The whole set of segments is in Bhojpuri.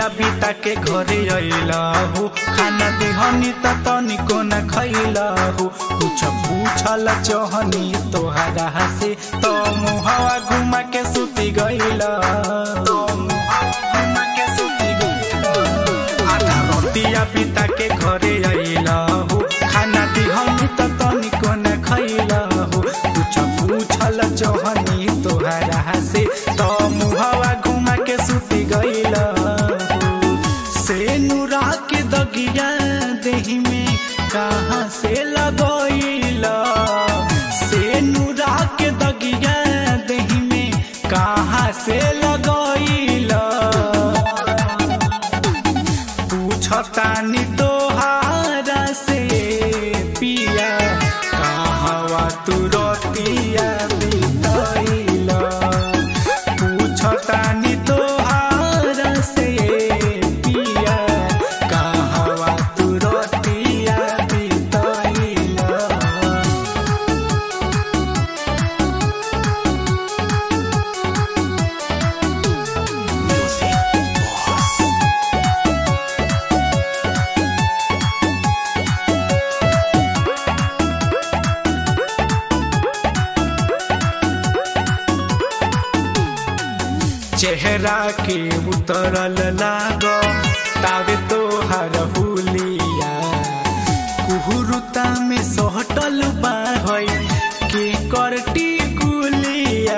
रतिया बिता के घरे अइलहु खाना देहनी त तनिको न खैलहु कुछ पूछल चहनी तोहरा से तो मुहवा घुमा के सुती गइल तो मुहवा घुमा के सुती गइल आधा रतिया बिता के घरे अइलहु खाना देहनी त तनिको न खैलहु कुछ पूछल चहनी तोहरा से तो मुहवा घुमा के सुती गइल से नुरा के दगिया देही में कहाँ से लगइल से नुरा के दगिया देही में कहाँ से लगइल पूछतानी तोहारा से पिया कहवा तू रतिया बितइल पूछतानी तोहारा से पिया कहवा तू रतिया बितइल चेहरा के उतरल लाग तावे तोहर हुलिया कुहुरुता में सहटल बा है के करटी कुलिया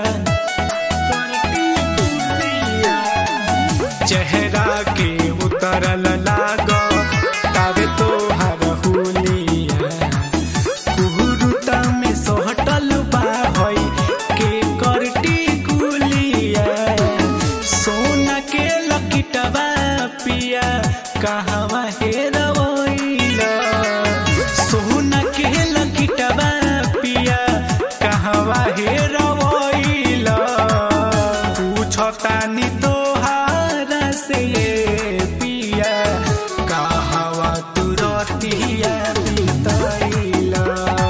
करटी कुलिया चेहरा के उतरल लाग तावे तोहर हुलिया कुहुरुता में सोहटल बा है के करटी कुलिया सोना के लकिटवा पिया कहवा हेरवइला सोना के लकिटवा पिया कहवा हेरवइला पूछतानी तोहारा से पिया कहवा तू रतिया बितइला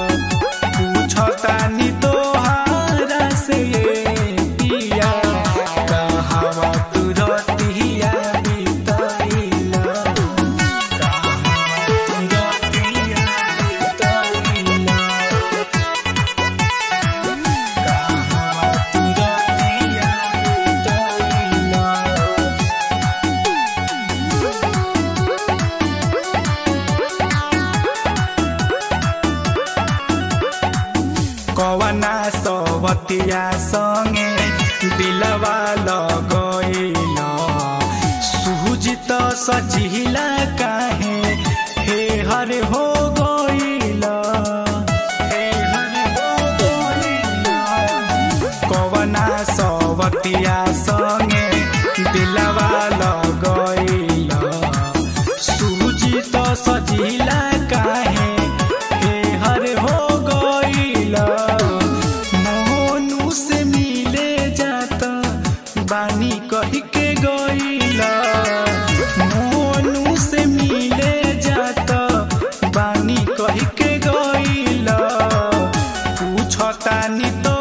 पूछतानी तोहारा से पिया कहवा तू रतिया बितइला कहवा तू रतिया बितइला कहवा तू रतिया बितइला कवना सवतिया संगे दिलवा लगइल सुजित सजिला काहे हे हर हो गइल हे हर हो गइल कवना सवतिया संगे दिलवा लगइल सुजित सजिला काहे हे हर हो गइल मोनू से मिले जाता बानी कही के गइल मोनू से मिले जाता बानी कही के गइल पूछतानी तो